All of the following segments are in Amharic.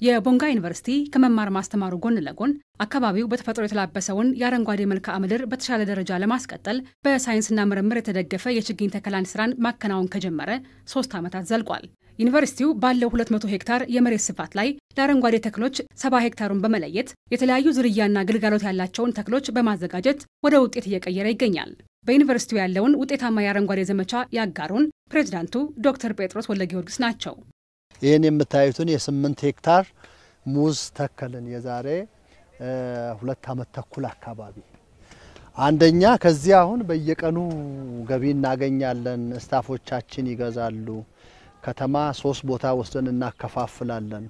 የቦንጋ ዩኒቨርሲቲ ከመማር ማስተማሩ ጎን ለጎን አካባቢው በተፈጥሮ የተላበሰውን የአረንጓዴ መልክዓ ምድር በተሻለ ደረጃ ለማስቀጠል በሳይንስና ምርምር የተደገፈ የችግኝ ተከላን ስራን ማከናወን ከጀመረ ሶስት ዓመታት ዘልቋል። ዩኒቨርሲቲው ባለው 200 ሄክታር የመሬት ስፋት ላይ ለአረንጓዴ ተክሎች 70 ሄክታሩን በመለየት የተለያዩ ዝርያና ግልጋሎት ያላቸውን ተክሎች በማዘጋጀት ወደ ውጤት እየቀየረ ይገኛል። በዩኒቨርሲቲው ያለውን ውጤታማ የአረንጓዴ ዘመቻ ያጋሩን ፕሬዚዳንቱ ዶክተር ጴጥሮስ ወልደ ጊዮርጊስ ናቸው። ይህን የምታዩትን የስምንት ሄክታር ሙዝ ተከልን የዛሬ ሁለት ዓመት ተኩል አካባቢ። አንደኛ ከዚህ አሁን በየቀኑ ገቢ እናገኛለን። ስታፎቻችን ይገዛሉ። ከተማ ሶስት ቦታ ወስደን እናከፋፍላለን።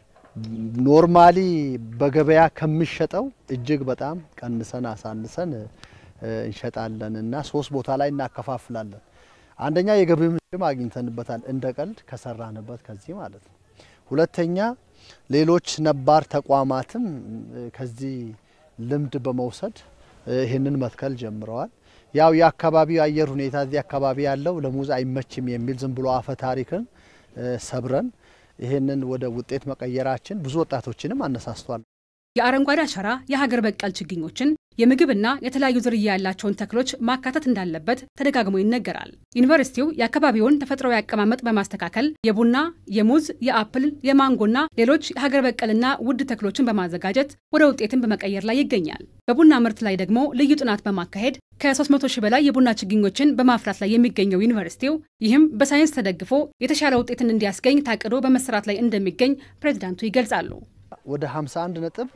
ኖርማሊ በገበያ ከሚሸጠው እጅግ በጣም ቀንሰን አሳንሰን እንሸጣለን እና ሶስት ቦታ ላይ እናከፋፍላለን። አንደኛ የገቢ ምንጭም አግኝተንበታል፣ እንደ ቀልድ ከሰራንበት ከዚህ ማለት ነው። ሁለተኛ ሌሎች ነባር ተቋማትም ከዚህ ልምድ በመውሰድ ይህንን መትከል ጀምረዋል። ያው የአካባቢው አየር ሁኔታ እዚህ አካባቢ ያለው ለሙዝ አይመችም የሚል ዝም ብሎ አፈ ታሪክን ሰብረን ይህንን ወደ ውጤት መቀየራችን ብዙ ወጣቶችንም አነሳስቷል። የአረንጓዴ አሻራ የሀገር በቀል ችግኞችን የምግብና የተለያዩ ዝርያ ያላቸውን ተክሎች ማካተት እንዳለበት ተደጋግሞ ይነገራል። ዩኒቨርሲቲው የአካባቢውን ተፈጥሯዊ አቀማመጥ በማስተካከል የቡና፣ የሙዝ፣ የአፕል፣ የማንጎና ሌሎች የሀገር በቀልና ውድ ተክሎችን በማዘጋጀት ወደ ውጤትን በመቀየር ላይ ይገኛል። በቡና ምርት ላይ ደግሞ ልዩ ጥናት በማካሄድ ከ300 ሺህ በላይ የቡና ችግኞችን በማፍራት ላይ የሚገኘው ዩኒቨርሲቲው ይህም በሳይንስ ተደግፎ የተሻለ ውጤትን እንዲያስገኝ ታቅዶ በመሰራት ላይ እንደሚገኝ ፕሬዚዳንቱ ይገልጻሉ። ወደ 51 ነጥብ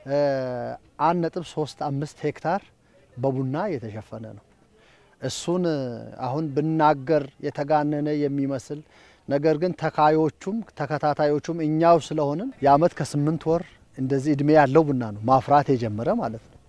አንድ ነጥብ ሶስት አምስት ሄክታር በቡና የተሸፈነ ነው። እሱን አሁን ብናገር የተጋነነ የሚመስል ነገር ግን ተካዮቹም ተከታታዮቹም እኛው ስለሆንን የአመት ከስምንት ወር እንደዚህ እድሜ ያለው ቡና ነው ማፍራት የጀመረ ማለት ነው።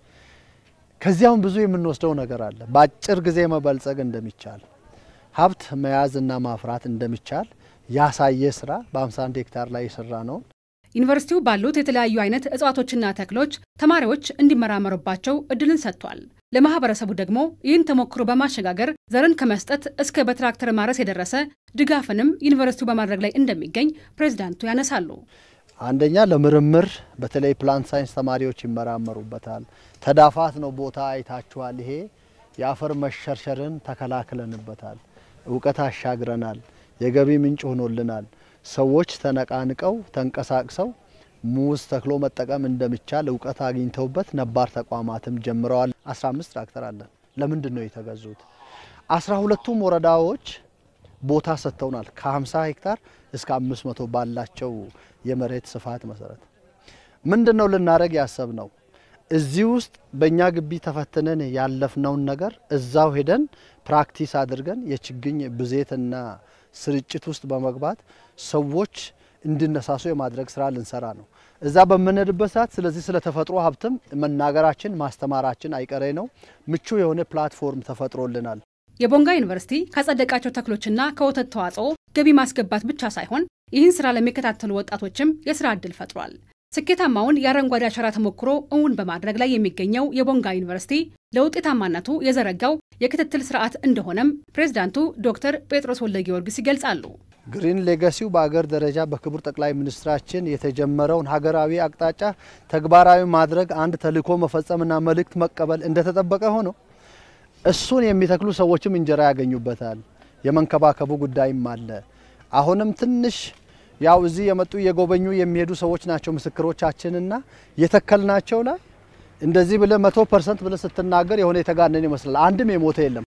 ከዚያውም ብዙ የምንወስደው ነገር አለ። በአጭር ጊዜ መበልጸግ እንደሚቻል ሀብት መያዝና ማፍራት እንደሚቻል ያሳየ ስራ በ51 ሄክታር ላይ የሰራ ነው። ዩኒቨርሲቲው ባሉት የተለያዩ አይነት እጽዋቶችና ተክሎች ተማሪዎች እንዲመራመሩባቸው እድልን ሰጥቷል። ለማህበረሰቡ ደግሞ ይህን ተሞክሮ በማሸጋገር ዘርን ከመስጠት እስከ በትራክተር ማረስ የደረሰ ድጋፍንም ዩኒቨርሲቲው በማድረግ ላይ እንደሚገኝ ፕሬዚዳንቱ ያነሳሉ። አንደኛ ለምርምር በተለይ ፕላንት ሳይንስ ተማሪዎች ይመራመሩበታል። ተዳፋት ነው ቦታ አይታችኋል። ይሄ የአፈር መሸርሸርን ተከላክለንበታል። እውቀት አሻግረናል። የገቢ ምንጭ ሆኖልናል። ሰዎች ተነቃንቀው ተንቀሳቅሰው ሙዝ ተክሎ መጠቀም እንደሚቻል እውቀት አግኝተውበት ነባር ተቋማትም ጀምረዋል። 15 ትራክተር አለን። ለምንድን ነው የተገዙት? አስራ ሁለቱም ወረዳዎች ቦታ ሰጥተውናል። ከ50 ሄክታር እስከ 500 ባላቸው የመሬት ስፋት መሰረት ምንድን ነው ልናደርግ ያሰብ ነው? እዚህ ውስጥ በእኛ ግቢ ተፈትነን ያለፍነውን ነገር እዛው ሄደን ፕራክቲስ አድርገን የችግኝ ብዜትና ስርጭት ውስጥ በመግባት ሰዎች እንዲነሳሱ የማድረግ ስራ ልንሰራ ነው። እዛ በምንሄድበት ሰዓት ስለዚህ ስለ ተፈጥሮ ሀብትም መናገራችን ማስተማራችን አይቀሬ ነው። ምቹ የሆነ ፕላትፎርም ተፈጥሮልናል። የቦንጋ ዩኒቨርሲቲ ካጸደቃቸው ተክሎችና ከወተት ተዋጽኦ ገቢ ማስገባት ብቻ ሳይሆን ይህን ስራ ለሚከታተሉ ወጣቶችም የስራ ዕድል ፈጥሯል። ስኬታማውን የአረንጓዴ አሻራ ተሞክሮ እውን በማድረግ ላይ የሚገኘው የቦንጋ ዩኒቨርሲቲ ለውጤታማነቱ የዘረጋው የክትትል ስርዓት እንደሆነም ፕሬዚዳንቱ ዶክተር ጴጥሮስ ወልደ ጊዮርጊስ ይገልጻሉ። ግሪን ሌጋሲው በአገር ደረጃ በክቡር ጠቅላይ ሚኒስትራችን የተጀመረውን ሀገራዊ አቅጣጫ ተግባራዊ ማድረግ አንድ ተልዕኮ መፈጸምና መልእክት መቀበል እንደተጠበቀ ሆኖ እሱን የሚተክሉ ሰዎችም እንጀራ ያገኙበታል። የመንከባከቡ ጉዳይም አለ። አሁንም ትንሽ ያው እዚህ የመጡ የጎበኙ የሚሄዱ ሰዎች ናቸው ምስክሮቻችንና የተከልናቸው ላይ እንደዚህ ብለ መቶ ፐርሰንት ብለ ስትናገር የሆነ የተጋነን ይመስላል። አንድም የሞተ የለም።